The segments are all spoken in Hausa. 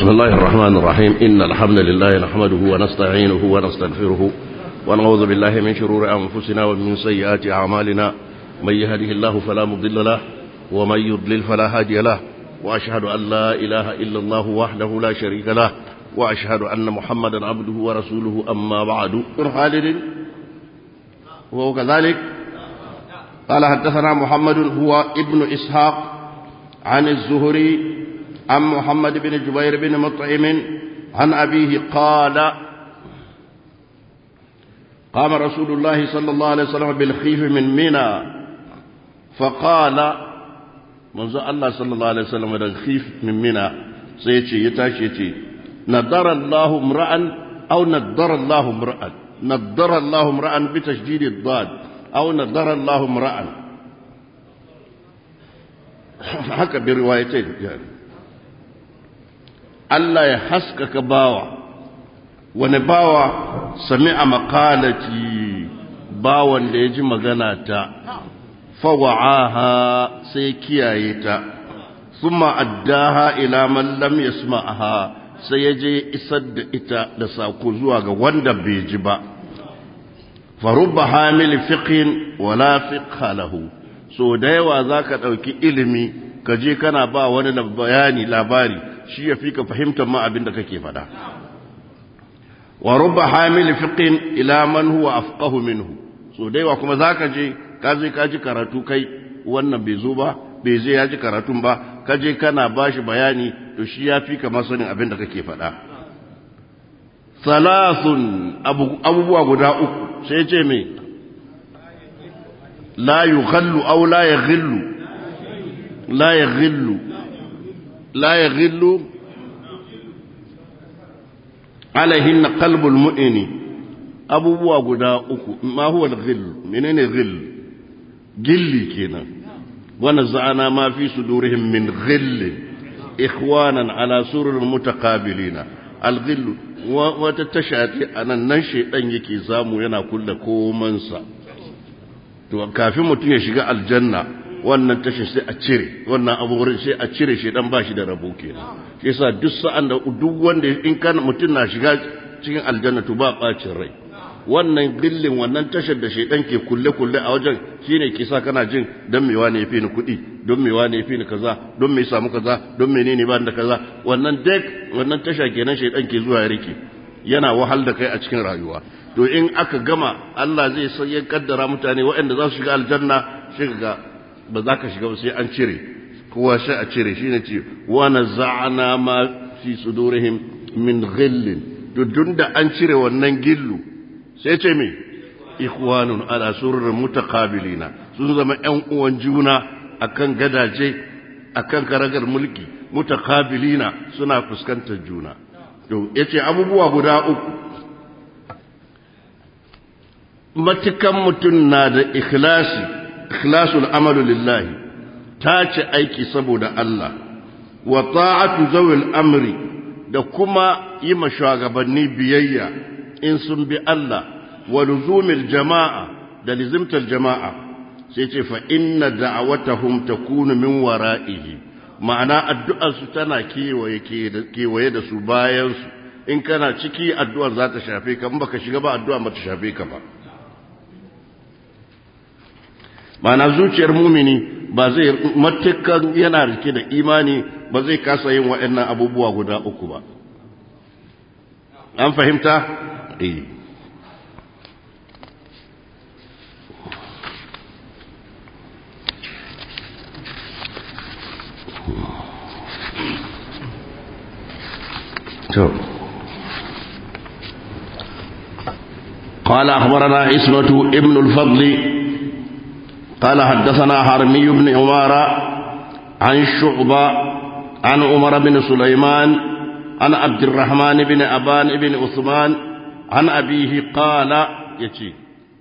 بسم الله الرحمن الرحيم إن الحمد لله نحمده ونستعينه ونستغفره ونعوذ بالله من شرور أنفسنا ومن سيئات أعمالنا من يهده الله فلا مضل له ومن يضلل فلا هادي له وأشهد أن لا إله إلا الله وحده لا شريك له وأشهد أن محمدا عبده ورسوله أما بعد خالد وهو كذلك قال حدثنا محمد هو ابن إسحاق عن الزهري عن محمد بن جبير بن مطعم عن أبيه قال قام رسول الله صلى الله عليه وسلم بالخيف من منى فقال منذ الله صلى الله عليه وسلم بالخيف من منى سيتي يتاشيتي نضر الله امرأ أو نضر الله امرأ نضر الله امرأ بتشديد الضاد أو نضر الله امرأ haka bi riwayatai Allah ya haskaka bawa wani bawa sami'a maqalati bawan da ya ji magana ta fawa'aha sai kiyaye ta thumma addaha ila man lam yasma'aha sai ya je isar da ita da sako zuwa ga wanda bai ji ba farubba hamil fiqhin wala fiqha lahu so da yawa zaka dauki ilimi ka je kana ba wani bayani labari shi ya fi ka fahimtar ma abin da kake faɗa wa rubba hamil fiqhin ila man huwa afqahu minhu so da yawa kuma zaka je ka je ka ji karatu kai wannan bai zo ba bai je ya ji karatun ba ka je kana bashi bayani to shi ya fi ka masanin abin da kake faɗa salasun abubuwa guda uku sai ce me la yughallu aw la yaghillu la yaghillu la yaghillu alaihin qalbul mu'mini abubuwa guda uku ma huwa al-ghill menene ghill gilli kenan wa naza'ana ma fi sudurihim min ghill ikhwanan ala surur mutaqabilina al-ghill wata tashati anan nan shedan yake zamu yana kulle komansa to kafin mutum ya shiga aljanna wannan tashin sai a cire wannan abubuwan sai a cire shi dan bashi da rabo kenan shi yasa duk sa'an da duk wanda in kan mutum na shiga cikin aljanna to ba bacin rai wannan gillin wannan tashar da shedan ke kulle kulle a wajen shine ke sa kana jin dan mewa ne yafi ni kuɗi don mewa ne yafi ni kaza don me samu kaza don menene ba da kaza wannan dek wannan tasha kenan shedan ke zuwa ya rike yana wahal da kai a cikin rayuwa to in aka gama Allah zai san ya kaddara mutane waɗanda za su shiga aljanna shi ga ba za ka shiga ba sai an cire kowa sai a cire shi ne ce wana za'ana ma fi sudurihim min ghillin dudun da an cire wannan gillu sai ce me ikhwanun ala surur mutaqabilina sun zama ƴan uwan juna akan gadaje akan karagar mulki mutaqabilina suna fuskantar juna to yace abubuwa guda uku matukan mutum na da ikhlasi ikhlasul amalu lillahi ta ce aiki saboda Allah wa ta'atu zawil amri da kuma yi ma shugabanni biyayya in sun bi Allah wa luzumil jama'a da lizimtar jama'a sai ce fa inna da'awatahum takunu min wara'ihi ma'ana addu'ar su tana kewaye kewaye da su bayan su in kana ciki addu'ar za ta shafe ka in baka shiga ba addu'a ba ta shafe ka ba mana zuciyar mumini ba zai matukan yana rike da imani ba zai kasa yin waɗannan abubuwa guda uku ba an fahimta? eh قال أخبرنا عصمة ابن الفضل قال حدثنا حرمي بن عمارة عن شعبة عن عمر بن سليمان عن عبد الرحمن بن أبان بن عثمان عن أبيه قال يتي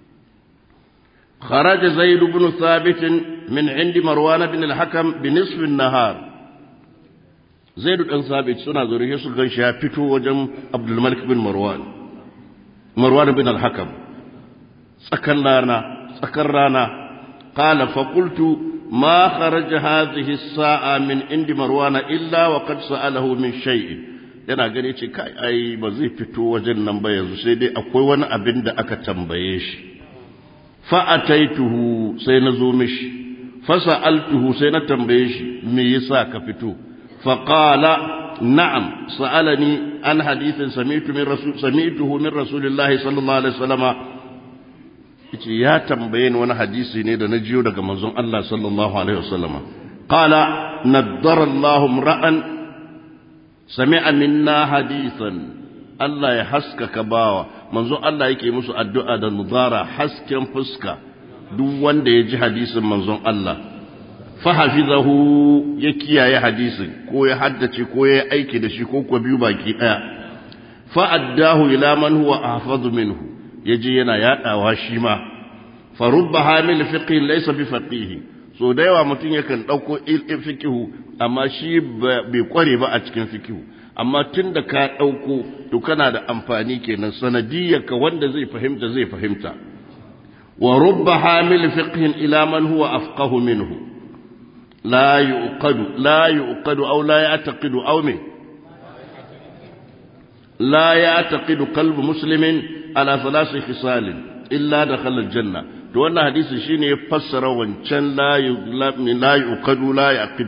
خرج زيد بن ثابت من عند مروان بن الحكم بنصف النهار زيد بن ثابت سنة ذريه سلغن شافتو وجم عبد الملك بن مروان مروان بن الحكم سكن رانا سكن رانا قال فقلت ما خرج هذه الساعة من عند مروان إلا وقد سأله من شيء yana gani ce kai ai ba zai fito wajen nan ba yanzu sai dai akwai wani abin da aka tambaye shi fa'ataituhu sai na zo mishi fasa'altuhu sai na tambaye shi me yasa ka fito faqala na'am sa'alani an hadithin sami'tu min rasul sami'tuhu min rasulillahi sallallahu alaihi wasallama yace ya tambaye ni wani hadisi ne da na jiyo daga manzon Allah sallallahu alaihi wasallama qala naddara Allahu ra'an sami'a minna hadithan Allah ya haskaka bawa manzon Allah yake musu addu'a da mudara hasken fuska duk wanda ya ji hadisin manzon Allah fahafizahu ya kiyaye hadisin ko ya haddace ko ya aiki da shi ko kuwa biyu baki daya fa'addahu ila man huwa ahfazu minhu yaje yana yadawa shi ma fa rubba hamil fiqh laysa bi faqih so da yawa mutum yakan dauko ilmin fiqh amma shi bai kware ba a cikin fiqh amma tunda ka dauko to kana da amfani kenan sanadiyyarka wanda zai fahimta zai fahimta wa rubba hamil fiqh ila man huwa afqahu minhu لا يؤقد لا يؤقد أو لا يعتقد أو من لا يعتقد قلب مسلم على ثلاث خصال إلا دخل الجنة دون حديث شيني يفسر وانشان لا لا يؤقد لا يعقد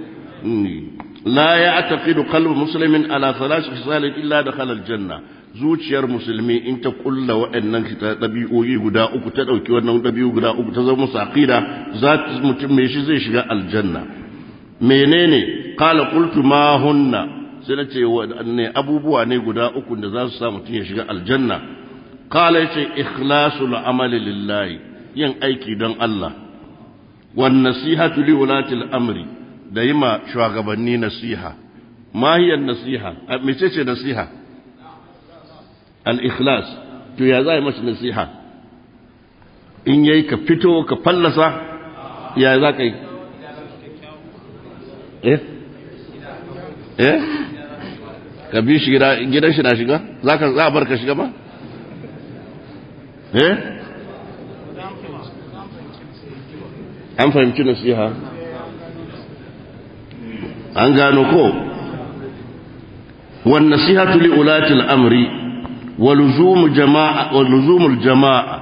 لا يعتقد قلب مسلم على ثلاث خصال إلا دخل الجنة zuciyar musulmi in ta kulla waɗannan ɗabi'o'i guda uku ta ɗauki wannan ɗabi'u guda uku ta zama musu aqida za mutum mai shi zai shiga aljanna menene qala qultu ma hunna sai na ce waɗanne abubuwa ne guda uku da za su sa mutum ya shiga aljanna qala yace ikhlasul amali lillahi yin aiki don Allah wan nasihatu li ulati amri da yi ma shugabanni nasiha ma hiya nasiha mecece nasiha al-ikhlas to ya za yi masa nasiha in yayi ka fito ka fallasa ya za ka yi eh eh ka bi shi gidan shi na shiga za ka za a bar ka shiga ba eh an fahimci nasiha an gano ko wan nasihatu li ulati al-amri wa luzum jama'a wa luzum al-jama'a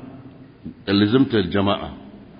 لزمت الجماعة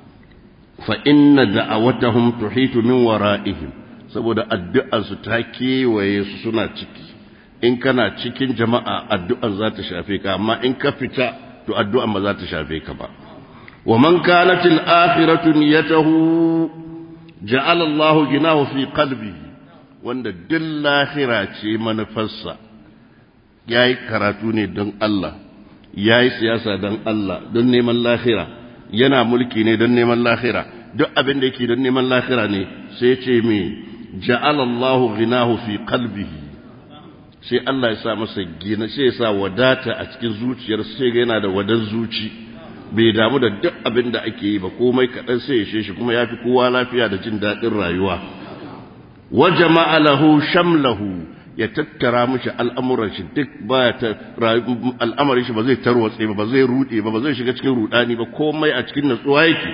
فإن دعوتهم تحيط من ورائهم saboda addu'arsu ta kewaye su suna ciki in kana cikin jama'a addu'ar za ta shafe ka amma in ka fita to addu'ar ba za ta shafe ka ba wa man kanat al-akhiratu niyyatuhu ja'ala Allah ginahu fi qalbihi wanda duk lahira ce manufarsa yayi karatu ne don Allah ya yi siyasa don Allah don neman lahira yana mulki ne don neman lahira duk abin da yake don neman lahira ne sai ce mai ja'alallahu ghinahu fi qalbihi sai Allah ya sa masa gina sai ya sa wadata a cikin zuciyar sai ga yana da wadan zuci bai damu da duk abin da ake yi ba komai kaɗan sai ya shi kuma ya fi kowa lafiya da jin daɗin rayuwa wa jama'a lahu shamlahu ya tattara mishi al'amuran shi duk baya ta al'amarin shi ba zai tarwatse ba ba zai rude ba ba zai shiga cikin rudani ba komai a cikin natsuwa yake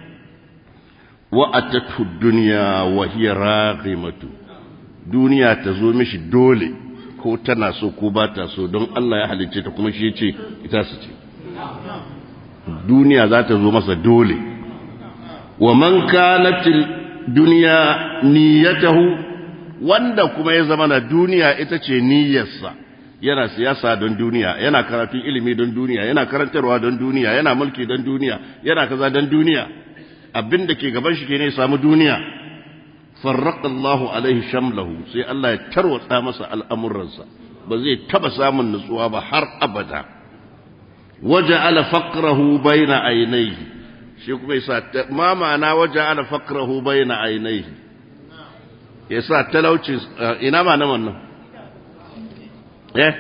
wa atatu dunya wa hiya raghimatu duniya ta zo mishi dole ko tana so ko ba ta so don Allah ya halicce ta kuma shi yace ita su ce duniya za ta zo masa dole wa man kanat dunya niyyatahu wanda kuma ya zama na duniya ita ce niyyarsa yana siyasa don duniya yana karatu ilimi don duniya yana karantarwa don duniya yana mulki don duniya yana kaza don duniya abin da ke gaban shi ke ne samu duniya farraqa Allahu alaihi shamlahu sai Allah ya tarwatsa masa al'amuransa ba zai taba samun nutsuwa ba har abada waja'ala faqrahu baina aynayhi shi kuma yasa ma ma'ana waja'ala faqrahu baina aynayhi ya sa talauci ina ma na wannan eh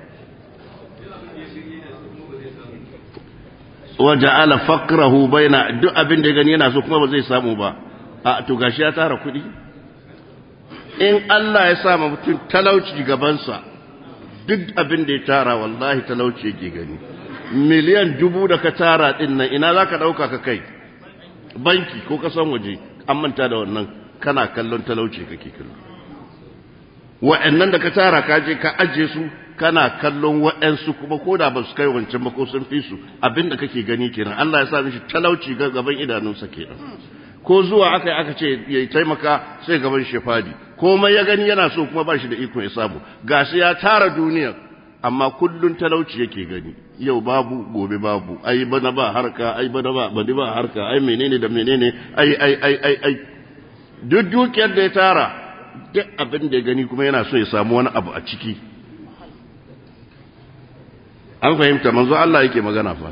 waje ala fakrahu baina duk abin da gani yana so kuma ba zai samu ba a to gashi ya tara kudi in Allah ya sa ma mutum talauci gabansa duk abin da ya tara wallahi talauci yake gani miliyan dubu da ka tara din nan ina za ka ɗauka ka kai banki ko kasan waje an manta da wannan kana kallon talauci kake kallo wa'annan da ka tara ka je ka aje su kana kallon wa'ansu kuma ko da ba su kai wancan ba ko sun fi su abinda kake gani kenan Allah ya sa mishi talauci ga gaban idanunsa kenan ko zuwa aka aka ce ya taimaka sai gaban shi fadi komai ya gani yana so kuma ba shi da iko ya samu gashi ya tara duniya amma kullun talauci yake gani yau babu gobe babu ai bana ba harka ai bana ba bani ba harka ai menene da menene ai ai ai ai ai duk dukiyar da ya tara duk abin da ya gani kuma yana so ya samu wani abu a ciki an fahimta manzo Allah yake magana fa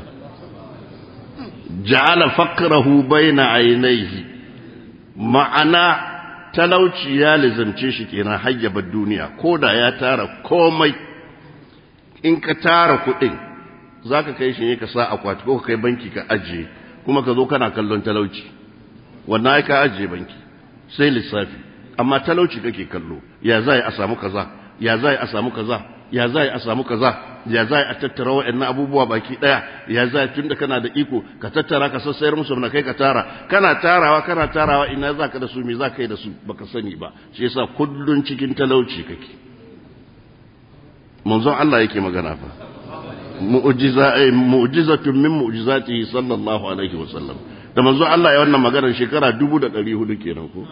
ja'ala faqrahu baina aynayhi ma'ana talauci ya lizamce shi kenan hayyabar duniya koda ya tara komai in ka tara kuɗin zaka kai shi ne ka sa akwati ko ka kai banki ka ajiye kuma ka zo kana kallon talauci wannan ai ka ajiye banki sai lissafi amma talauci kake kallo ya zai a samu kaza ya zai a samu kaza ya zai a samu kaza ya zai a tattara waɗannan abubuwa baki ɗaya ya zai tunda kana da iko ka tattara ka sassayar musu na kai ka tara kana tarawa kana tarawa ina za ka da su me za ka yi da su baka sani ba shi yasa kullun cikin talauci kake manzon Allah yake magana fa mu'jiza ay mu'jizatun min mu'jizatihi sallallahu alaihi wasallam da manzon Allah ya wannan maganar shekara 1400 kenan ko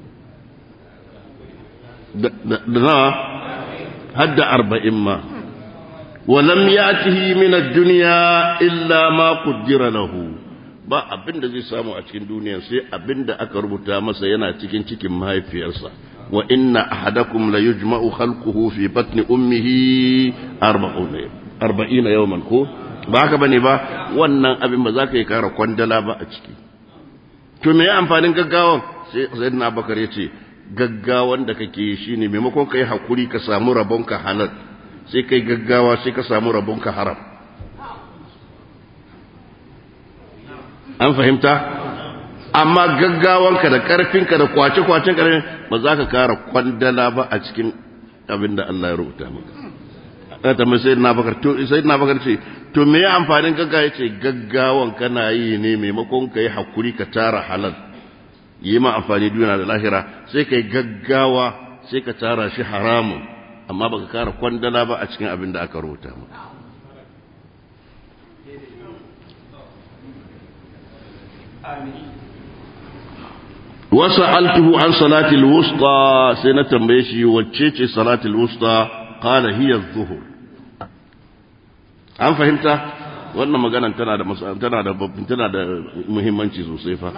da na hadda arba'in ma walam yatihi min ad-dunya illa ma qaddara lahu ba abin da zai samu a cikin duniya sai abin da aka rubuta masa yana cikin cikin mahaifiyarsa wa inna ahadakum la yujma'u khalquhu fi batni ummihi arba'ina yawman ko ba haka bane ba wannan abin ba za ka yi kara kwandala ba a ciki to me amfanin gaggawan sai sayyidina abubakar ya ce gaggawan da kake yi shine maimakon kai hakuri ka samu rabonka halal sai kai gaggawa sai ka samu rabonka haram an fahimta amma gaggawanka da karfinka da kwace-kwacen karfin ba za ka kara kwandala ba a cikin abin da Allah ya rubuta maka ta tambayi sai na bakar to sai na bakar ce to me ya amfanin gaggawa yace gaggawan kana yi ne maimakon ka yi hakuri ka tara halal yi ma amfani duniya da lahira sai kai gaggawa sai ka tara shi haramun amma baka kara kwandala ba a cikin abin da aka rubuta maka wasu altuhu an salatul wusta sai na tambaye shi wacce ce salatul wusta qala hiya zuhur an fahimta wannan maganan tana da tana da tana da muhimmanci sosai fa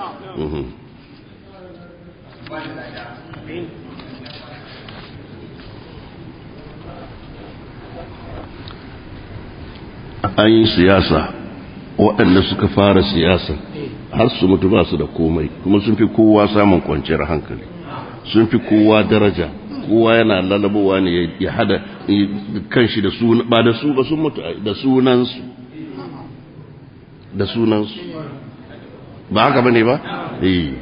an yi siyasa waɗanda suka fara siyasa har su mutu ba su da komai kuma sun fi kowa samun kwanciyar hankali sun fi kowa daraja kowa yana lalabowa ne ya hada kanshi da suna ba da su ba sun mutu da sunansu da sunansu ba haka bane ba eh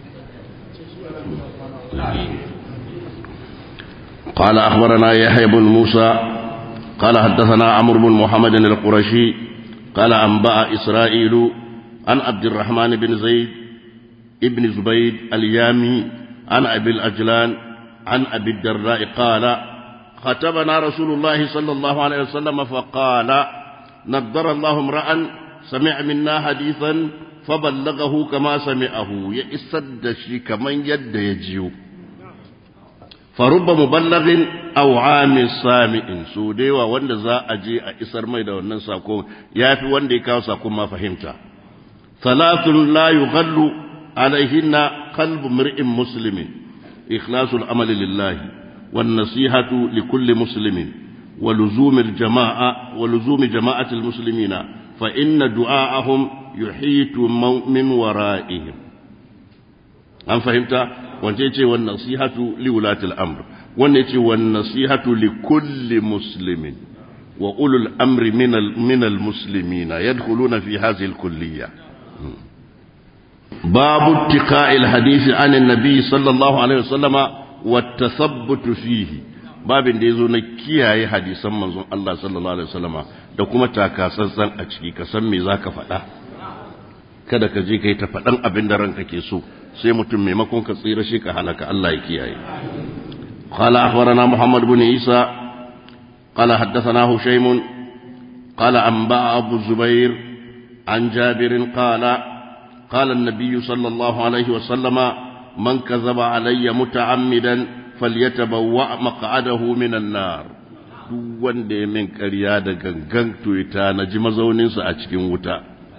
قال أخبرنا يحيى بن موسى قال حدثنا عمرو بن محمد القرشي قال أنبأ إسرائيل عن عبد الرحمن بن زيد ابن زبيد اليامي عن أبي الأجلان عن أبي الدراء قال خطبنا رسول الله صلى الله عليه وسلم فقال نضر الله امرأ سمع منا حديثا فبلغه كما سمعه يسد شي كمن يد يجيو فرب مبلغ أو عام سامع سوديوا وند za a je a isar mai da wannan sako yafi wanda ya kawo sako ma fahimta thalathun la yughallu alaihinna qalbu mar'in muslimin إخلاص العمل لله والنصيحة لكل مسلم ولزوم الجماعة ولزوم جماعة المسلمين فإن دعاءهم يحيط من ورائهم أم فهمت؟ وانتيتي والنصيحة لولاة الأمر وانتيتي والنصيحة لكل مسلم وأولو الأمر من من المسلمين يدخلون في هذه الكلية باب اتقاء الحديث عن النبي صلى الله عليه وسلم والتثبت فيه babin da ya zo na kiyaye hadisan manzon Allah sallallahu alaihi wasallama da kuma takasantsan a ciki ka san me zaka faɗa kada ka je kai ta faɗan abin da ranka ke so sai mutum maimakon ka tsira shi ka halaka Allah ya kiyaye قال أخبرنا محمد بن عيسى قال حدثنا هشيم قال أنبأ أبو الزبير عن جابر قال قال النبي صلى الله عليه وسلم من كذب علي متعمدا فليتبوأ مقعده من النار duk wanda ya min ƙarya da gangan to ya tanaji mazauninsa a cikin wuta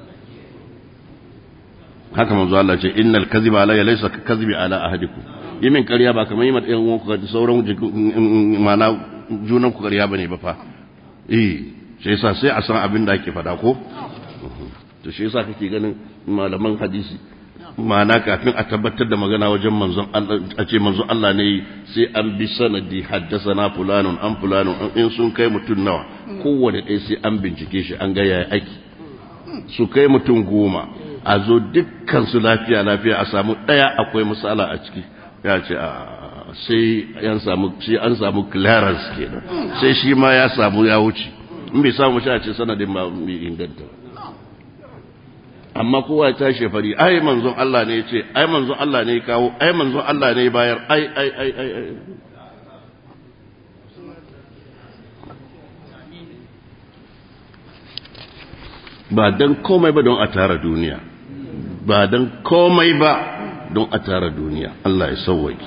haka manzo Allah ce innal kadhiba alayya laysa ka kadhibi ala ahadikum yi min ƙarya ba kamar yi mata yan uwanku da sauran mana junan ku ƙarya bane ba fa eh shi yasa sai a san abin da ake faɗa ko to shi yasa kake ganin malaman hadisi ma'ana kafin a tabbatar da magana wajen manzon Allah a ce manzon Allah ne sai an bi sanadi haddasana fulanun an fulanun in sun kai mutum nawa kowane ɗaya sai an bincike shi an ga yaya aiki su kai mutum goma a zo dukkan su lafiya lafiya a samu ɗaya akwai matsala a ciki ya ce a sai an samu sai an samu clearance kenan sai shi ma ya samu ya wuce in bai samu shi a ce sanadin ba mai inganta amma kowa ya tashi fari ai manzon Allah ne ya ce ai manzon Allah ne ya kawo ai manzon Allah ne ya bayar ai ai ai ai ai ba dan komai ba don a tara duniya ba dan komai ba don a tara duniya Allah ya sauwaki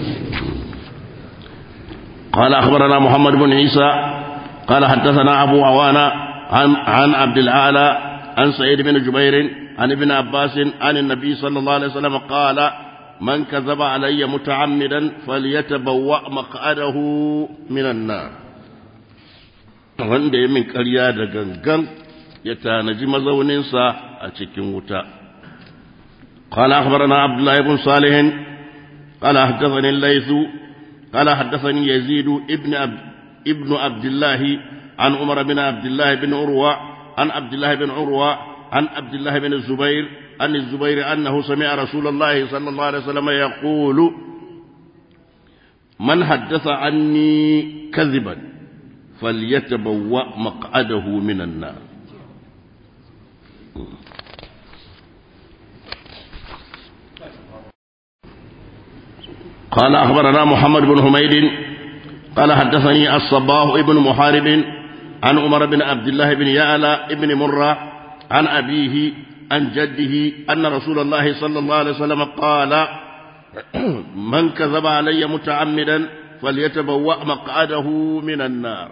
قال أخبرنا محمد بن عيسى قال حدثنا أبو عوانة عن, عن عبد الأعلى عن سعيد بن جبير عن ابن عباس عن النبي صلى الله عليه وسلم قال من كذب علي متعمدا فليتبوأ مقعده من النار wanda ya min ƙarya da gangan ya tanaji mazauninsa a cikin wuta قال أخبرنا عبد الله بن صالح قال حدثني الليث قال حدثني يزيد ابن عبد ابن عبد الله عن عمر بن عبد الله بن عروة عن عبد الله بن عروة عن عبد الله بن الزبير عن الزبير أنه سمع رسول الله صلى الله عليه وسلم يقول من حدث عني كذبا فليتبوأ مقعده من النار قال أخبرنا محمد بن حميد قال حدثني الصباح ابن محارب عن عمر بن عبد الله بن يعلى بن مرة عن أبيه عن جده أن رسول الله صلى الله عليه وسلم قال من كذب علي متعمدا فليتبوأ مقعده من النار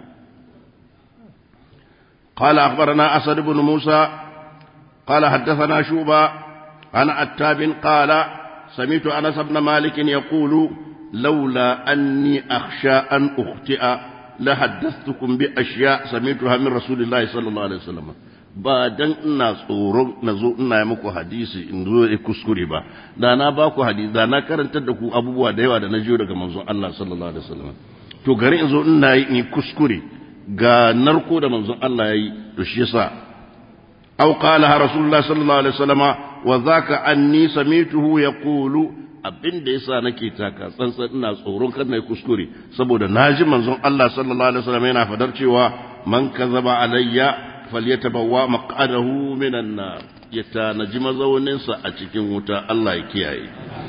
قال أخبرنا أسد بن موسى قال حدثنا شوبا عن عتاب قال سمعت أنس بن مالك يقول لولا أني أخشى أن أخطئ لحدثتكم بأشياء سمعتها من رسول الله صلى الله عليه وسلم ba dan ina tsoron na zo ina yi muku hadisi in zo ya kuskure ba da na ba ku hadisi da na karantar da ku abubuwa da yawa da na jiyo daga manzon Allah sallallahu alaihi wasallam to gari in zo ina yi in kuskure ga narko da manzon Allah yayi to shi yasa aw qala rasulullah sallallahu alaihi wasallama wa zaka anni samituhu yaqulu abin da yasa nake taka tsantsan ina tsoron kar na kuskure saboda naji manzon Allah sallallahu alaihi wasallam yana fadar cewa man kazaba alayya falyatabawwa maq'adahu minan nar ya tanaji mazaunin sa a cikin wuta Allah ya kiyaye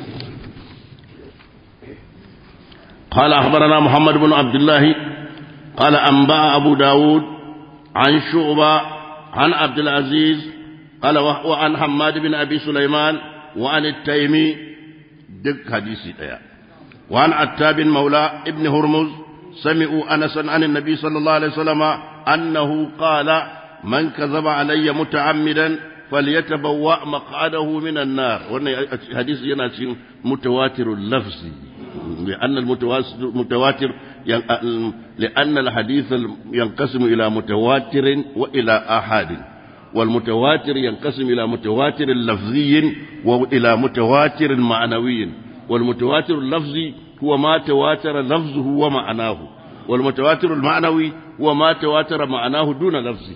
قال أخبرنا محمد بن عبد الله قال أنباء أبو داود عن شعبة عن عبد العزيز قال وعن حماد بن أبي سليمان وعن التيمي دق حديثي ديا وعن عتاب مولى ابن هرمز سمعوا أنسا عن النبي صلى الله عليه وسلم أنه قال من كذب علي متعمدا فليتبوأ مقعده من النار وأن حديث يناتي متواتر اللفظ لأن المتواتر لأن الحديث ينقسم إلى متواتر وإلى آحاد والمتواتر ينقسم إلى متواتر لفظي وإلى متواتر معنوي والمتواتر اللفظي هو ما تواتر لفظه ومعناه والمتواتر المعنوي هو ما تواتر معناه دون لفظه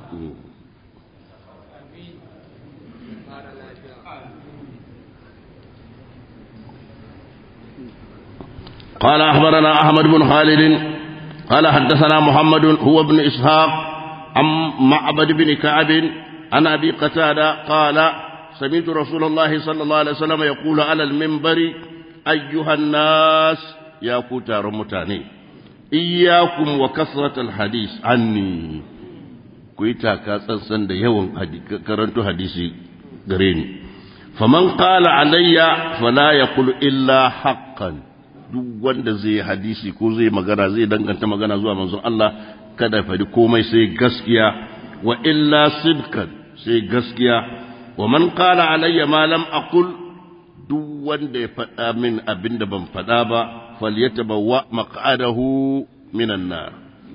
قال أخبرنا أحمد بن خالد قال حدثنا محمد هو ابن إسحاق عن معبد بن كعب عن أبي قتادة قال سمعت رسول الله صلى الله عليه وسلم يقول على المنبر أيها الناس ya ku taron mutane iyyakum wa kasratal hadis anni ku yi taka tsantsan da yawan karanto hadisi gare ni faman qala alayya fala yaqulu illa haqqan duk wanda zai hadisi ko zai magana zai danganta magana zuwa manzon Allah kada fadi komai sai gaskiya wa illa sidkan sai gaskiya wa man qala alayya ma lam aqul duk wanda ya faɗa min abinda ban faɗa ba falyatabawwa maq'adahu minan nar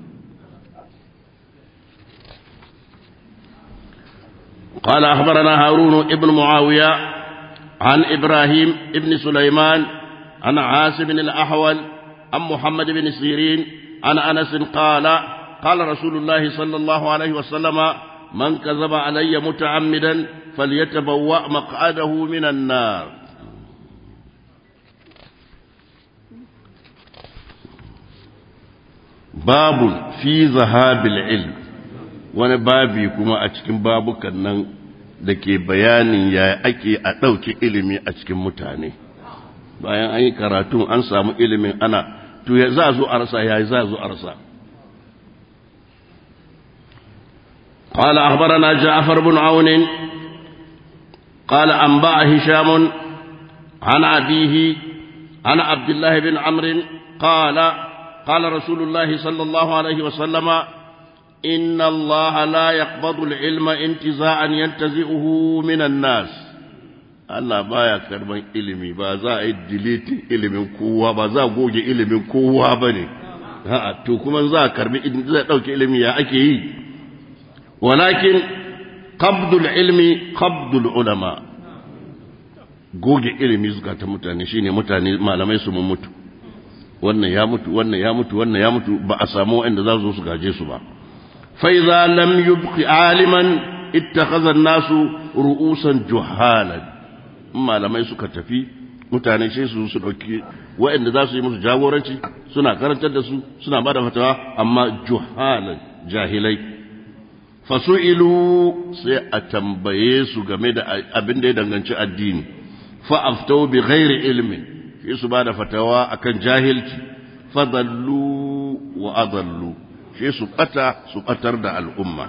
قال أخبرنا هارون ابن معاوية عن إبراهيم ابن سليمان عن عاصم الأحول عن محمد بن سيرين عن أنس قال قال رسول الله صلى الله عليه وسلم من كذب علي متعمدا فليتبوأ مقعده من النار باب في ذهاب العلم wani babi kuma a cikin babukan nan da ke bayanin ya ake a ɗauki ilimi a cikin mutane bayan an yi karatu an samu ilimin ana to ya za zo a rasa ya za zo a rasa قال أخبرنا جعفر بن عون قال أنبأ هشام عن أبيه عن عبد الله بن عمرو قال قال رسول الله صلى الله عليه وسلم إن الله لا يقبض العلم انتزاعا ينتزعه من الناس Allah baya karban ilimi ba za a yi deleting ilimin kowa ba za a goge ilimin kowa ba ne to kuma za a karbi za a ɗauki ilimi ya ake yi walakin qabdul ilmi qabdul ulama goge ilimi zukatan mutane shine mutane malamai su mun mutu wannan ya mutu wannan ya mutu wannan ya mutu ba a samu wanda za su su gaje su ba فإذا لم يبق عالما اتخذ الناس رؤوسا جهالا ما لما يسك تفي mutane sai su su ɗauki waɗanda za su yi musu jagoranci suna karantar da su suna ba da fatawa amma juhalan jahilai fasu'ilu sai a tambaye su game da abin da ya danganci addini fa'aftau bi ghairi ilmin sai su ba da fatawa akan jahilci fadallu wa adallu sai su ɓata su ɓatar da al'umma.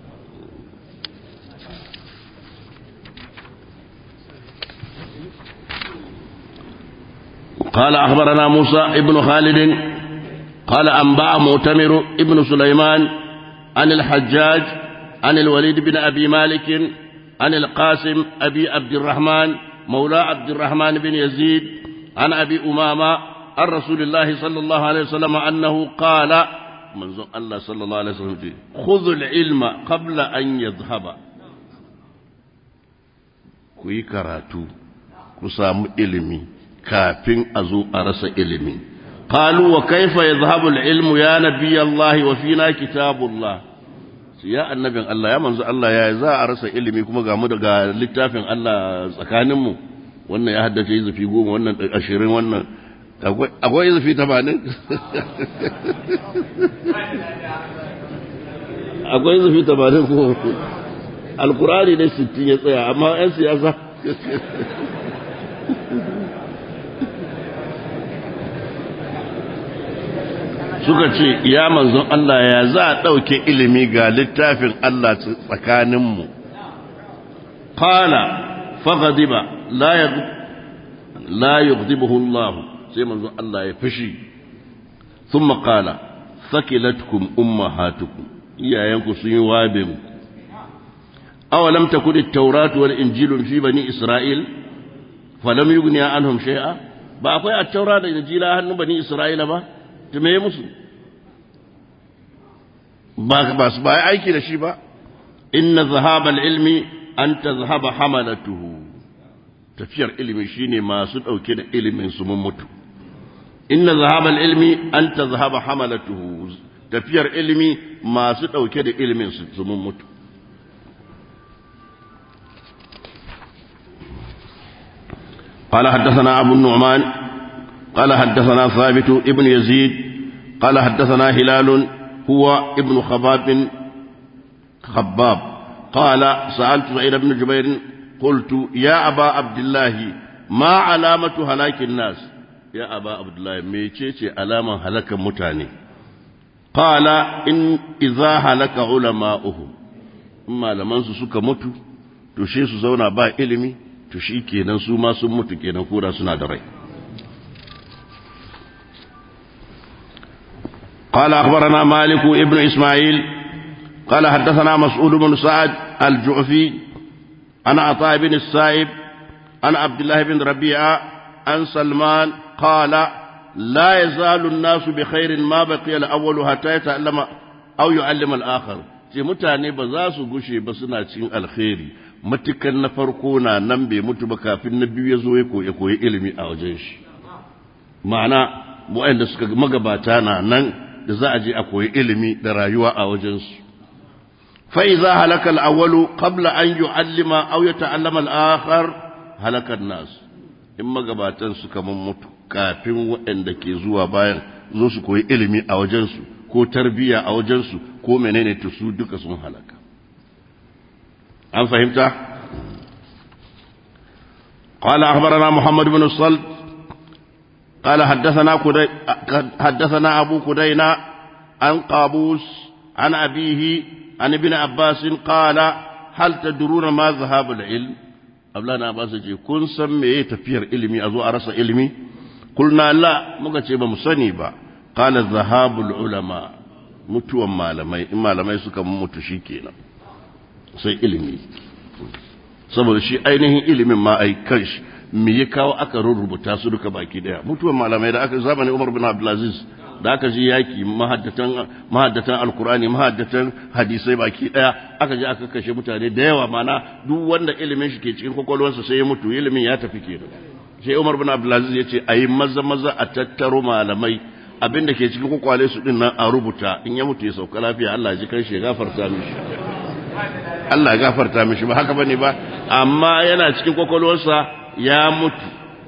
قال أخبرنا موسى ابن خالد قال أنباء مؤتمر ابن سليمان عن الحجاج عن الوليد بن أبي مالك عن القاسم أبي عبد الرحمن مولى عبد الرحمن بن يزيد عن أبي أمامة عن رسول الله صلى الله عليه وسلم أنه قال manzon Allah sallallahu alaihi wasallam ce khudhul ilma qabla an yadhhaba ku yi karatu ku samu ilimi kafin a zo a rasa ilimi qalu wa kaifa yadhhabu al-ilmu ya nabiy Allah wa fina kitabullah ya annabin Allah ya manzo Allah ya za a rasa ilimi kuma ga mu daga littafin Allah tsakaninmu wannan ya haddace izufi goma wannan ashirin wannan akwai izufi tamanin akwai izufi tamanin ko alkurani ne sittin ya tsaya amma 'yan siyasa suka ce ya manzon Allah ya za a ɗauke ilimi ga littafin Allah tsakaninmu qala faghadiba la la yughdibuhu Allah sai manzon Allah ya fushi thumma qala sakilatkum ummahatukum iyayenku sun yi wabin awalam takun at-taurat wal injilu fi bani isra'il falam yughni anhum shay'a ba akwai at-taura da injila hannun bani isra'ila ba to me musu ba ba su ba aiki da shi ba inna zahabal ilmi an tazhaba hamalatuhu tafiyar ilimi shine masu dauke da ilimin su mun mutu inna zahabal ilmi an tazhaba hamalatuhu tafiyar ilimi masu dauke da ilimin su su mun mutu قال حدثنا أبو النعمان قال حدثنا ثابت ابن يزيد قال حدثنا هلال هو ابن خباب خباب قال سألت سعيد بن جبير قلت يا أبا عبد الله ما علامة هلاك الناس ya aba abdullahi mecece alaman halakan mutane qala in idza halaka ulama'uhum in malaman su suka mutu to she su zauna ba ilimi to shi kenan su ma sun mutu kenan kura suna da rai قال أخبرنا مالك ابن إسماعيل قال حدثنا مسعود بن سعد الجعفي عن عطاء بن السائب عن عبد الله بن ربيعة عن سلمان قال لا يزال الناس بخير ما بقي الأول حتى يتعلم أو يعلم الآخر ce mutane ba za su gushe ba suna cikin alkhairi matukan na farko na nan bai mutu ba kafin na biyu ya zo ya koyi ilimi a wajen shi ma'ana waɗanda suka magabata na nan da za a je a koyi ilimi da rayuwa a wajensu fa'iza halakal awwalu qabla an yu'allima aw yata'allama al-akhar halakan nas in magabatan suka mutu kafin waɗanda ke zuwa bayan zo su koyi ilimi a wajensu ko tarbiya a wajensu ko menene to su duka sun halaka an fahimta قال أخبرنا محمد بن الصلت قال حدثنا كدي حدثنا أبو كدينا عن قابوس عن أبيه عن ابن عباس قال هل تدرون ما ذهاب العلم أبلانا عباس جي كن سمي تفير علمي أزو أرس علمي قلنا لا مكتب بمسني با قال ذهاب العلماء mutuwan malamai in malamai suka mutu shi kenan sai ilimi saboda shi ainihin ilimin ma ai kanshi me ya kawo aka rubuta su duka baki daya mutuwan malamai da aka zamanin Umar bin Abdulaziz da aka ji yaki mahaddatan mahaddatan alkurani mahaddatan hadisai baki daya aka je aka kashe mutane da yawa mana duk wanda ilimin shi ke cikin kwakwalwarsa sai ya mutu ilimin ya tafi kenan sai Umar bin Abdulaziz ya ce ayi maza maza a tattaro malamai abin da ke cikin kwakwale su din nan a rubuta in ya mutu ya sauka lafiya Allah ji kan shi ya gafarta mishi Allah ya gafarta mishi ba haka bane ba amma yana cikin kwakwalwarsa ya mutu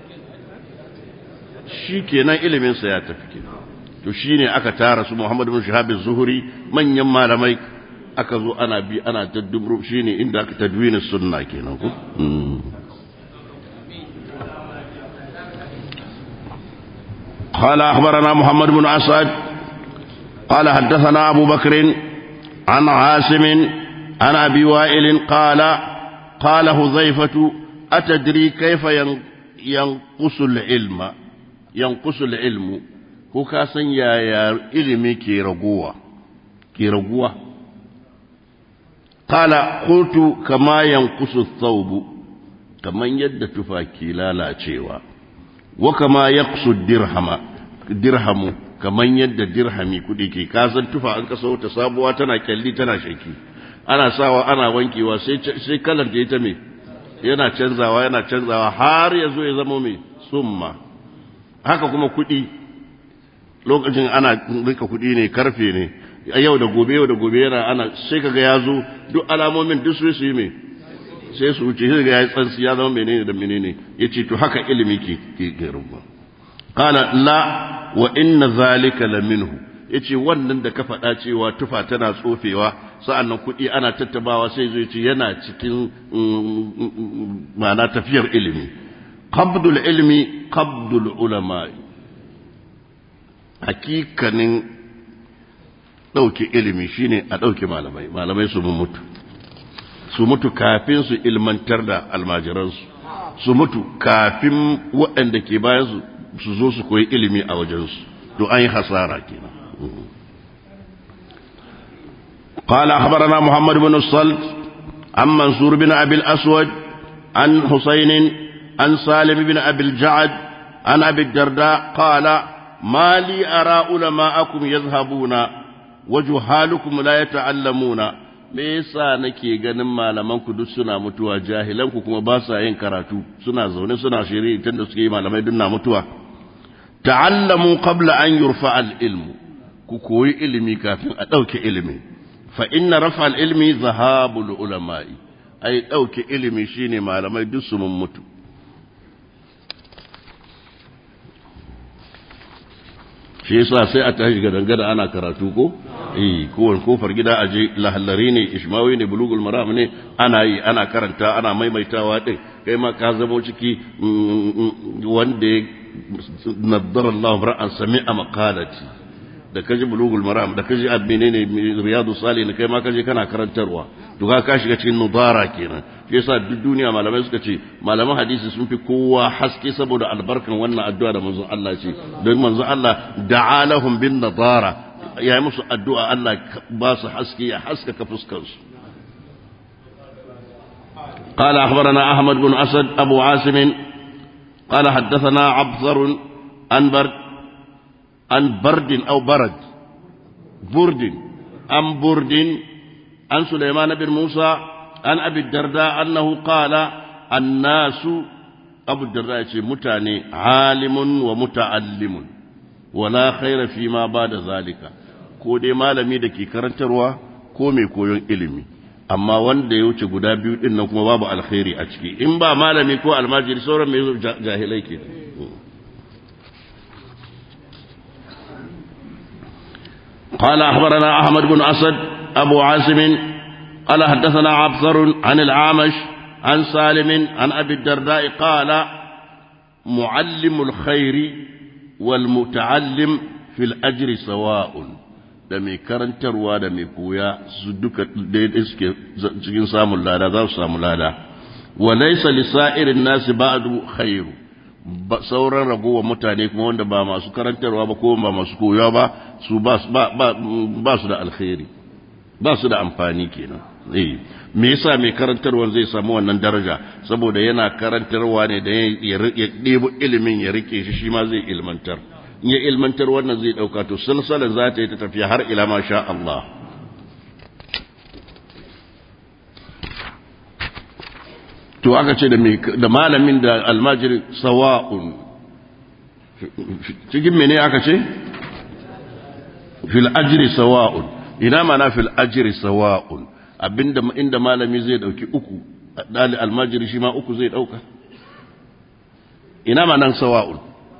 shi kenan iliminsa ya tafi kenan to shine aka tara su Muhammad bin Shihab az-Zuhri manyan malamai aka zo ana bi ana taddubru shine inda aka tadwini sunna kenan ko قال أخبرنا محمد بن أسعد قال حدثنا أبو بكر عن عاصم عن أبي وائل قال قال هذيفة أتدري كيف ينقص العلم ينقص العلم ko ka san yaya ilimi ke raguwa ke raguwa kala qultu kama yanqusu thawbu kaman yadda tufa ke lalacewa wa kama yaqsu dirhama dirhamu kaman yadda dirhami kudi ke kasan tufa an kasa ta sabuwa tana kyalli tana shaki ana sawa ana wankewa sai sai kalar da ita me yana canzawa yana canzawa har ya zo ya zama mai summa haka kuma kudi lokacin ana rika kudi ne karfe ne yau da gobe yau da gobe yana ana sai kaga ya zo duk alamomin duk su yi mai sai su wuce sai ga ya tsansi ya zama menene da menene yace to haka ilimi ke ke ke rubu qala la wa inna zalika la minhu yace wannan da ka faɗa cewa tufa tana tsofewa sa'annan kuɗi ana tattabawa sai zai ce yana cikin ma'ana tafiyar ilimi qabdul ilmi qabdul ulama hakikanin ɗauke ilimi shine a ɗauke malamai malamai su mutu su mutu kafin su ilmantar da almajiransu su mutu kafin waɗanda ke bayan su zo su koyi ilimi a wajensu to an yi hasara kenan قال أخبرنا محمد بن الصلت عن منصور بن أبي الأسود عن حسين عن سالم بن أبي الجعد عن أبي الدرداء قال ما لي أرى علماءكم يذهبون وجهالكم لا يتعلمون me yasa nake ganin malamanku duk suna mutuwa jahilanku kuma ba sa yin karatu suna zaune suna shiri tun da suke yi malamai duk na mutuwa ta'allamu qabla an yurfa al-ilmu ku koyi ilimi kafin a ɗauke ilimi fa inna rafa al-ilmi zahabul ulama'i ai ɗauke ilimi shine malamai duk su mun mutu shi yasa sai a tashi ga dangada ana karatu ko eh kowane kofar gida aje lahallari ne ishmawi ne bulugul maram ne ana yi ana karanta ana maimaitawa din kai ma ka zamo ciki wanda naddara Allah ra'an sami'a maqalati da kaji bulugul maram da kaji abine ne riyadu salihin kai ma kaje kana karantarwa to ka ka shiga cikin nudara kenan shi yasa duk duniya malamai suka ce malaman hadisi sun fi kowa haske saboda albarkan wannan addu'a da manzon Allah ce don manzon Allah da'a lahum bin nadara ya yi musu addu'a Allah ba su haske ya haskaka fuskar su قال أخبرنا أحمد بن أسد أبو عاصم قال حدثنا عبثر عن برد عن برد أو برد برد عن برد عن سليمان بن موسى عن أبي الدرداء أنه قال الناس أبو الدرداء متاني عالم ومتعلم ولا خير فيما بعد ذلك ko dai malami da ke karantarwa ko mai koyon ilimi amma wanda ya wuce guda biyu din nan kuma babu alkhairi a ciki in ba malami ko almajiri sauran mai jahilai ke قال أخبرنا أحمد بن أسد أبو عاصم قال حدثنا عبثر عن العامش عن سالم عن أبي الدرداء قال معلم الخير والمتعلم في الأجر سواء da mai karantarwa da mai koya su duka daidai suke cikin samun lada za su samu lada wa laysa lisairin nasi ba'du khairu sauran ragowar mutane kuma wanda ba masu karantarwa ba ko ba masu koya ba su ba su da alkhairi ba su da amfani kenan eh me yasa mai karantarwa zai samu wannan daraja saboda yana karantarwa ne da ya ɗebo ilimin ya rike shi shi ma zai ilmantar in ya ilmantar wannan zai ɗauka to salsalan za ta yi ta tafiya har ila ma sha Allah to aka ce da malamin da almajiri sawa'un cikin mene aka ce fil ajri sawa'un ina mana fil ajri sawa'un abinda inda malami zai dauki uku dali almajiri shi ma uku zai dauka ina mana sawa'un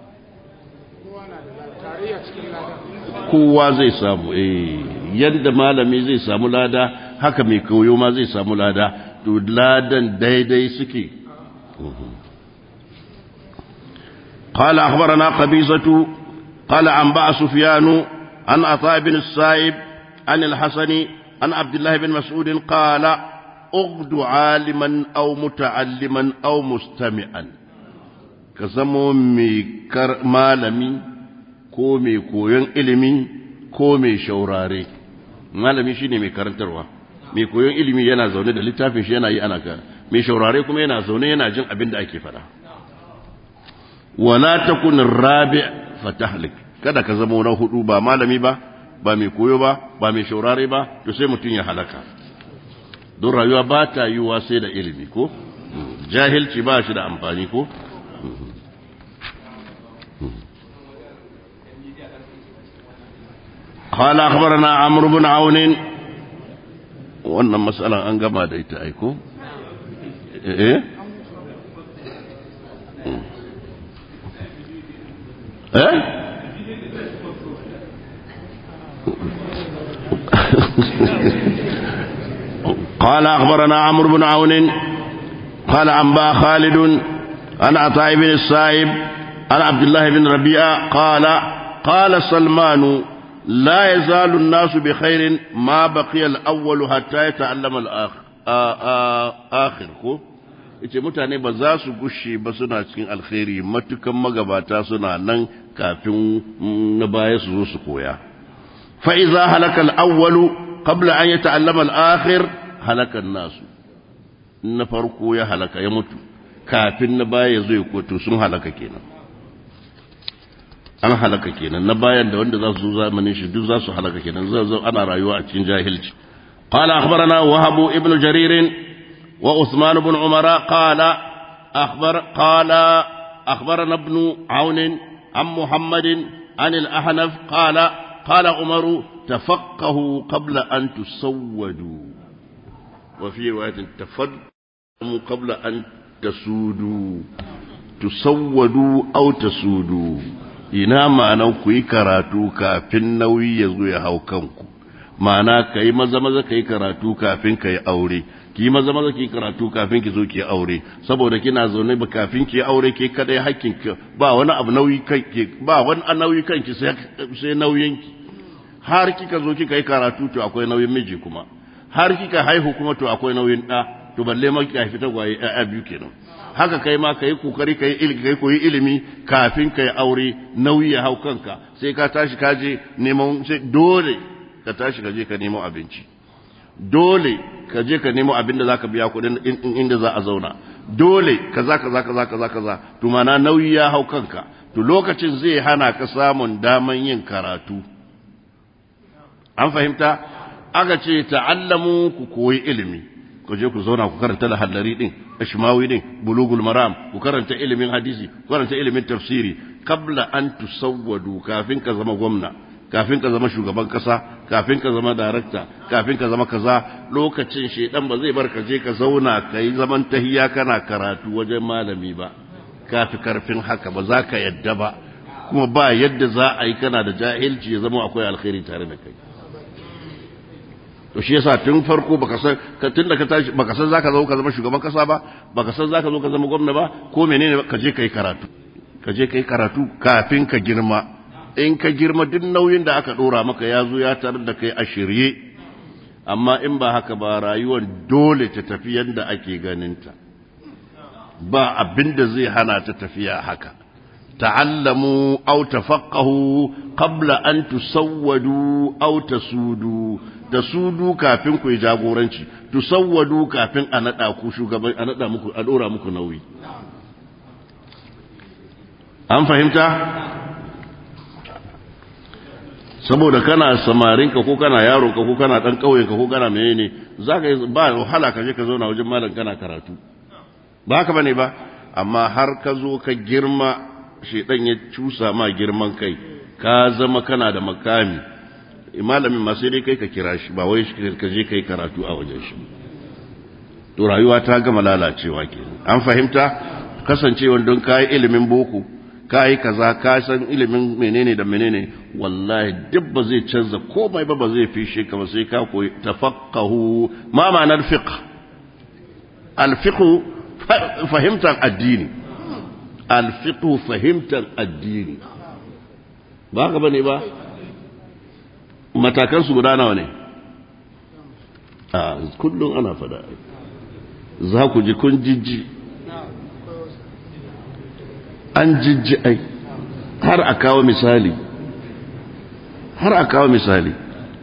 kowa zai samu eh yadda malami zai samu lada haka mai koyo ma zai samu lada to ladan daidai suke قال أخبرنا قبيصة قال أنبأ سفيان عن عطاء بن السائب عن الحسن عن عبد الله بن مسعود قال اغد عالما أو متعلما أو مستمعا كزمو ميكر مالمي ko mai koyon ilimi ko mai shaurare malami shine mai karantarwa mai koyon ilimi yana zaune da littafin shi yana yi ana ka mai shaurare kuma yana zaune yana jin abin da ake faɗa wala takun rabi' fatahlik kada ka zama na hudu ba malami ba ba mai koyo ba ba mai shaurare ba to sai mutum ya halaka don rayuwa ba ta yiwuwa sai da ilimi ko jahilci ba shi da amfani ko قال أخبرنا عمرو بن عون wannan matsalan an gama da ita aiko? eh? eh? قال أخبرنا عمرو بن عون قال أنباء خالد عن عطاء بن السائب عن عبد الله بن ربيعة قال قال سلمان لا يزال الناس بخير ما بقي الأول حتى يتعلم الآخر ko ita mutane ba za su gushe ba suna cikin alkhairi matukan magabata suna nan kafin na baya su zo su koya fa iza halaka al-awwalu qabla an yata'allama al-akhir halaka nasu na farko ya halaka ya mutu kafin na baya ya zo ya koto sun halaka kenan an halaka kenan na bayan da wanda za su zo zamanin shi duk za su halaka kenan zai zo ana rayuwa a cikin jahilci qala akhbarana wahab ibn jarir wa usman ibn umara qala akhbar qala akhbarana ibn aun an muhammad an al-ahnaf qala qala umar tafaqahu qabla an tusawwadu wa fi riwayatin tafaddamu qabla an tasudu tusawwadu aw tasudu ina ma'anan ku yi karatu kafin nauyi ya zo ya hau kanku ma'ana ka yi maza maza ka yi karatu kafin ka yi aure ki maza maza ki karatu kafin ki zo ki aure saboda kina zaune ba kafin ki aure ke kadai hakkin ki ba wani abu nauyi kanki ba wani nauyi kanki sai sai nauyin ki har kika zo kika yi karatu to akwai nauyin miji kuma har kika haihu kuma to akwai nauyin da to balle ma kika haifi tagwaye a biyu kenan haka kai ma kai kokari kai ilimi kai koyi ilimi kafin kai aure nauyi ya hau kanka sai ka tashi ka je neman sai dole ka tashi ka je ka nemo abinci dole ka je ka nemo abin da zaka biya kuɗin inda za a zauna dole kaza kaza kaza kaza kaza to mana nauyi ya hau kanka to lokacin zai hana ka samun daman yin karatu an fahimta aka ce ta'allamu ku koyi ilimi ku je ku zauna ku karanta lahallari din ashmawi din bulugul maram ku karanta ilimin hadisi ku karanta ilimin tafsiri kabla an tusawwadu kafin ka zama gwamna kafin ka zama shugaban kasa kafin ka zama darakta kafin ka zama kaza lokacin shedan ba zai bar ka je ka zauna ka yi zaman tahiya kana karatu wajen malami ba kafi karfin haka ba za ka yadda ba kuma ba yadda za a yi kana da jahilci ya zama akwai alkhairi tare da kai to shi yasa tun farko baka san tun da ka tashi baka san zaka zo ka zama shugaban kasa ba baka san zaka zo ka zama gwamna ba ko menene ka je kai karatu ka je kai karatu kafin ka girma in ka girma duk nauyin da aka dora maka ya zo ya tarar da kai a shirye amma in ba haka ba rayuwar dole ta tafi yadda ake ganinta ba abin da zai hana ta tafiya haka ta'allamu aw tafaqahu qabla an tusawwadu aw tasudu tasudu kafin ku yi jagoranci tusawwadu kafin a nada ku shugaban a nada muku a dora muku nauyi an fahimta saboda kana samarinka ko kana yaronka ko kana dan kauyenka ko kana menene zaka ba wahala ka je ka zauna wajen malam kana karatu ba haka bane ba amma har ka zo ka girma shedan ya cusa ma girman kai ka zama kana da makami malamin ma sai dai kai ka kira shi ba wai ka je kai karatu a wajen shi to rayuwa ta gama lalacewa kenan an fahimta kasancewa don kai ilimin boko ka yi kaza ka san ilimin menene da menene wallahi duk ba zai canza komai ba ba zai fishe ka ba sai ka koyi tafaqahu ma ma'anar fiqh al-fiqh fahimtar addini al-fiqh fahimtar addini ba ka bane ba matakan su guda nawa ne a kullum ana fada za ku ji kun jijji an jijji ai har a kawo misali har a kawo misali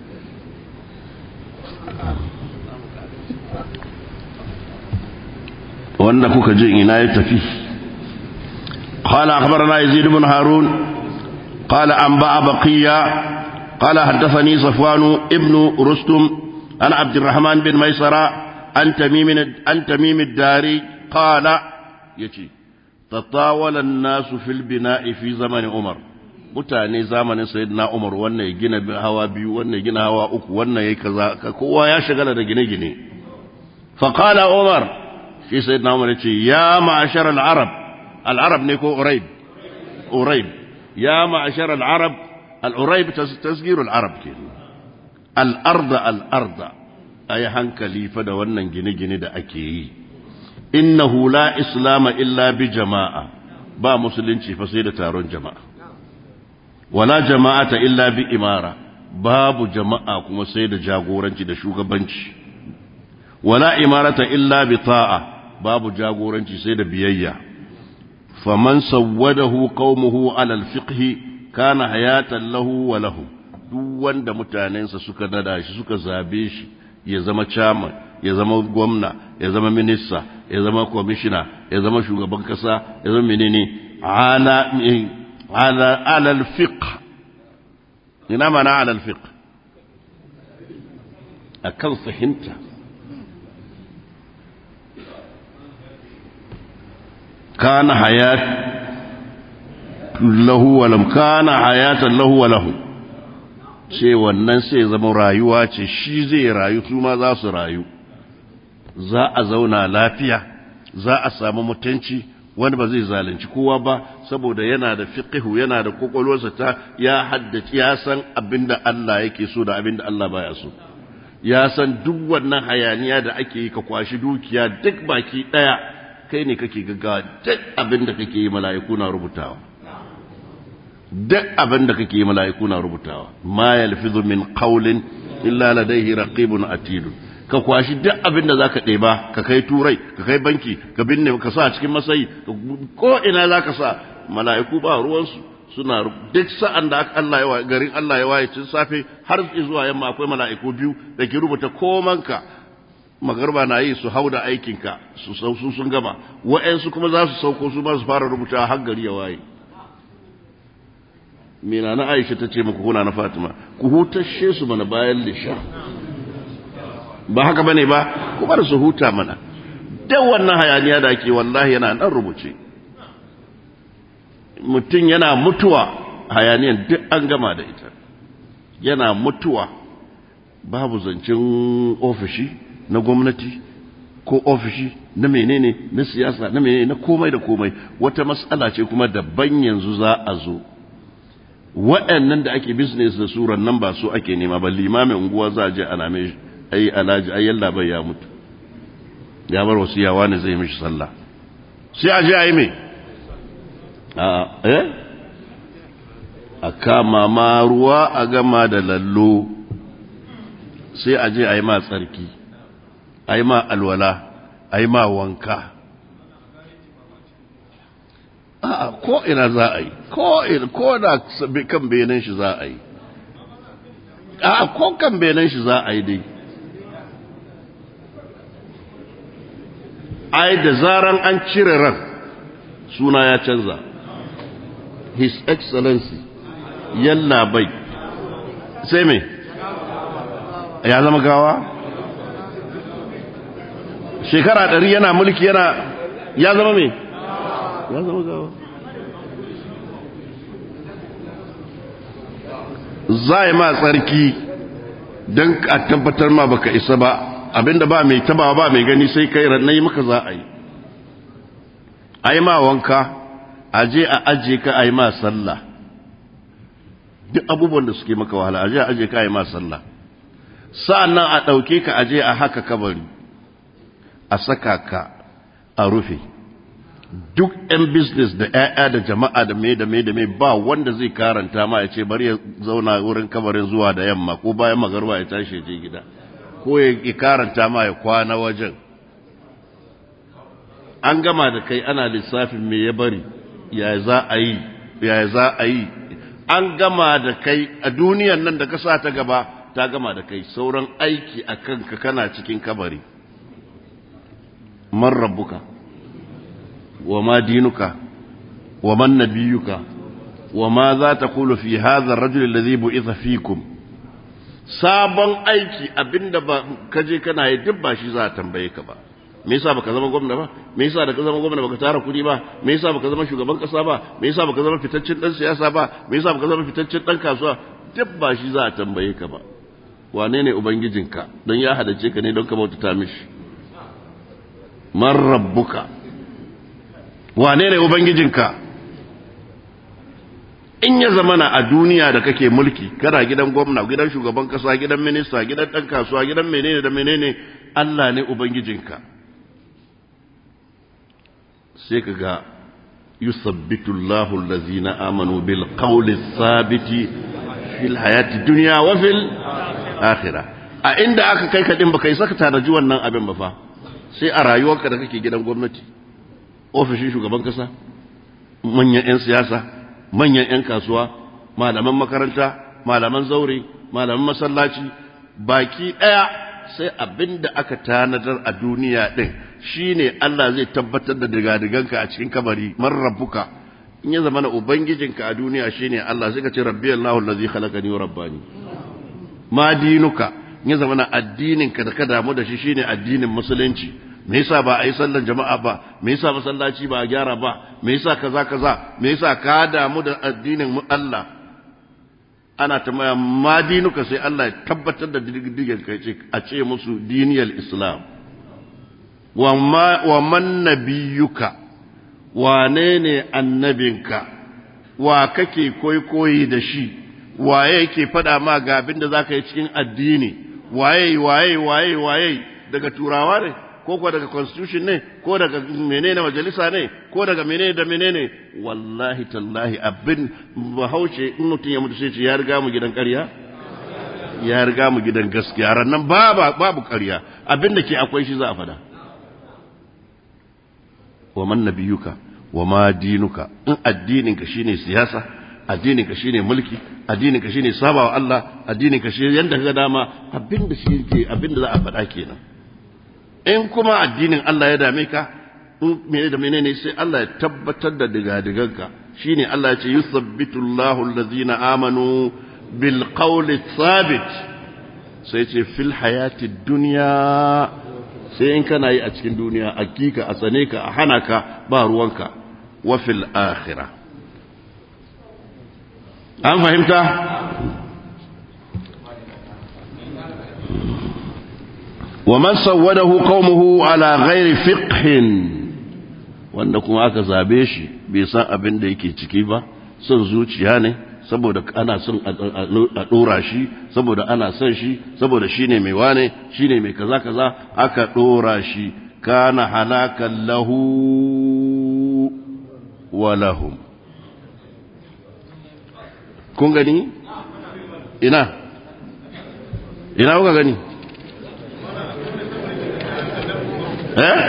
wanda kuka ji ina ya tafi قال أخبرنا يزيد بن هارون قال أنبأ بقية قال حدثني صفوان ابن رستم عن عبد الرحمن بن ميسرة عن تميم عن تميم الداري قال يتي تطاول الناس في البناء في زمن عمر mutane zamanin sayyidina Umar wannan ya gina hawa biyu wannan ya gina hawa uku wannan ya kaza kowa ya shagala da gine-gine fa qala Umar shi sayyidina Umar yace ya ma'ashar al-arab al-arab ne ko uraib uraib ya ma'ashar al-arab al-uraib tasghiru al-arab ke al-arda al-arda ay hankali fa da wannan gine-gine da ake yi innahu la islama illa bi jama'a ba musulunci fa sai da taron jama'a wala jama'ata illa bi imara babu jama'a kuma sai da jagoranci da shugabanci wala imarata illa bi ta'a babu jagoranci sai da biyayya faman sawwadahu qaumuhu ala alfiqh kana hayatan lahu wa lahu duk wanda mutanensa suka nada shi suka zabe shi ya zama chairman ya zama gwamna ya zama minista ya zama kwamishina ya zama shugaban kasa ya zama menene ala ala ala alfiqh ina mana ala alfiqh akan fahimta kana hayat lahu wa lam kana hayatan lahu wa lahu ce wannan sai zama rayuwa ce shi zai rayu su ma za su rayu za a zauna lafiya za a samu mutunci wani ba zai zalunci kowa ba saboda yana da fiqhu yana da kokolwarsa ta ya haddace ya san abinda Allah yake so da abinda Allah baya so ya san duk wannan hayaniya da ake yi ka kwashi dukiya duk baki daya kai ne kake gaggawa duk abinda kake yi mala'iku na rubutawa duk abinda kake yi mala'iku na rubutawa ma yalfizu min qawlin illa ladayhi raqibun atidun ka kwashi duk abin da za ka ɗeba ka kai turai ka kai banki ka binne ka sa cikin masayi ko ina za ka sa mala'iku ba ruwansu suna duk sa'an da Allah ya garin Allah ya waye cin safe har zuwa yamma akwai mala'iku biyu da ke rubuta komanka magarba na yi su hau da aikinka su su sun gama wa'yansu kuma za su sauko su ma su fara rubuta har gari ya waye mina na aisha ta ce muku kuna na fatima ku hutashe su mana bayan lisha ba haka bane ba kuma da su huta mana dan wannan hayaniya da ake wallahi yana nan rubuce mutum yana mutuwa hayaniyan duk an gama da ita yana mutuwa babu zancen ofishi na gwamnati ko ofishi na menene na siyasa na menene na komai da komai wata matsala ce kuma daban yanzu za a zo waɗannan da ake business da suran nan ba su ake nema ba limamin unguwa za a je ana mai ai alhaji ai yalla bai ya mutu ya bar wasu yawa ne zai mishi sallah sai a je a yi mai a eh a kama ma ruwa a gama da lallo sai a je a yi ma tsarki a yi ma alwala a yi ma wanka a ko ina za a yi ko ina ko da kan benin shi za a yi a ko kan benin shi za a yi dai ai da zaran an cire ran suna ya canza his excellency yalla bai sai me ya zama gawa shekara ɗari yana mulki yana ya zama me ya zama gawa za yi ma tsarki don a tabbatar ma baka isa ba abinda ba mai taba ba mai gani sai kai rannan yi maka za a yi a yi ma wanka a je a aje ka a yi ma sallah duk abubuwan da suke maka wahala a je a aje ka a yi ma sallah sa'an nan a ɗauke ka a je a haka kabari a saka ka a rufe duk 'yan business da 'ya'ya da jama'a da mai da mai da mai ba wanda zai karanta ma ya ce bari ya zauna wurin kabarin zuwa da yamma ko bayan magarba ya tashi je gida ko ya karanta ma ya kwana wajen an gama da kai ana lissafin me ya bari ya za a yi ya za a yi an gama da kai a duniyan nan da ka sa ta gaba ta gama da kai sauran aiki a kanka kana cikin kabari man rabbuka wa ma dinuka wa man nabiyuka wa ma za ta kulu fi hadha ar-rajul alladhi bu'itha fikum sabon aiki abinda ba kaje kana yi duk ba shi za a tambaye ka ba me yasa baka zama gwamna ba me yasa da ka zama gwamna baka tara kudi ba me yasa baka zama shugaban kasa ba me yasa baka zama fitaccen dan siyasa ba me yasa baka zama fitaccen dan kasuwa duk ba shi za a tambaye ka ba wane ne ubangijinka don ya hadace ka ne don ka bautata mishi man rabbuka wane ne ubangijinka in ya zamana a duniya da kake mulki kana gidan gwamna gidan shugaban kasa gidan minista gidan dan kasuwa gidan menene da menene Allah ne ubangijinka sai ka ga yusabbitu Allahu allazina amanu bil qawli thabiti fil hayati dunya wa fil akhirah a inda aka kai ka din baka yi saka tanaji wannan abin ba fa sai a rayuwarka da kake gidan gwamnati ofishin shugaban kasa manyan 'yan siyasa manyan 'yan kasuwa malaman makaranta malaman zaure malaman masallaci baki ɗaya sai abin da aka tanadar a duniya ɗin shine Allah zai tabbatar da digadiganka a cikin kabari man rabbuka in ya zama na ubangijinka a duniya shine Allah sai ka ce rabbi Allahu allazi khalaqani wa rabbani ma dinuka in ya zama na addininka da ka damu da shi shine addinin musulunci me yasa ba a yi sallan jama'a ba me yasa masallaci ba a gyara ba me yasa kaza kaza me yasa ka damu da addinin mu Allah ana tambaya ma dinuka sai Allah ya tabbatar da digen kai ce a ce musu diniyal islam wa ma wa man nabiyuka wane ne annabinka wa kake koyi da shi waye yake faɗa ma ga abin da za ka yi cikin addini waye waye waye waye daga turawa ne ko kuwa daga constitution ne ko daga menene majalisa ne ko daga menene da menene wallahi tallahi abin bahaushe in mutum ya mutu sai ce ya riga mu gidan ƙarya ya riga mu gidan gaskiya rannan babu babu ƙarya abin da ke akwai shi za a faɗa wa man nabiyuka wa ma dinuka in addininka shine siyasa addininka shine mulki addininka shine sabawa Allah addininka shi yanda kaga dama abinda shi yake abinda za a faɗa kenan in kuma addinin Allah ya dame ka in menene da menene sai Allah ya tabbatar da digadiganka shine Allah ya ce yusabbitu Allahu allazina amanu bil qawli thabit sai ce fil hayati dunya sai in kana yi a cikin duniya hakika a tsane ka a hana ka ba ruwanka wa fil akhirah an fahimta wa man sawwadahu qaumuhu ala ghairi fiqhin wanda kuma aka zabe shi bai san abin da yake ciki ba son zuciya ne saboda ana son a dora shi saboda ana son shi saboda shine mai wane shine mai kaza kaza aka dora shi kana halakan lahu wa lahum kun gani ina ina kuka gani eh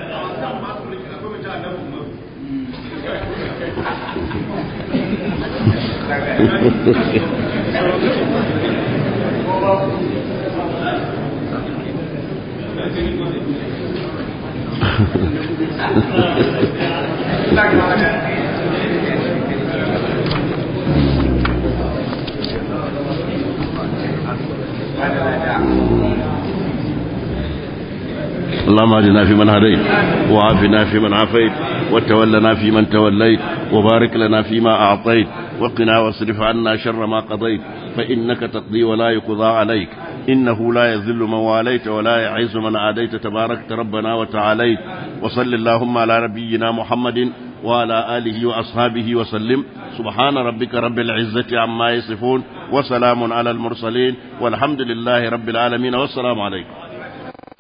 اللهم اهدنا فيمن هديت وعافنا فيمن عافيت وتولنا فيمن توليت وبارك لنا فيما أعطيت وقنا واصرف عنا شر ما قضيت فإنك تقضي ولا يقضى عليك إنه لا يذل من واليت ولا يعز من عاديت تباركت ربنا وتعاليت وصل اللهم على نبينا محمد وعلى آله وأصحابه وسلم سبحان ربك رب العزة عما يصفون وسلام على المرسلين والحمد لله رب العالمين والسلام عليكم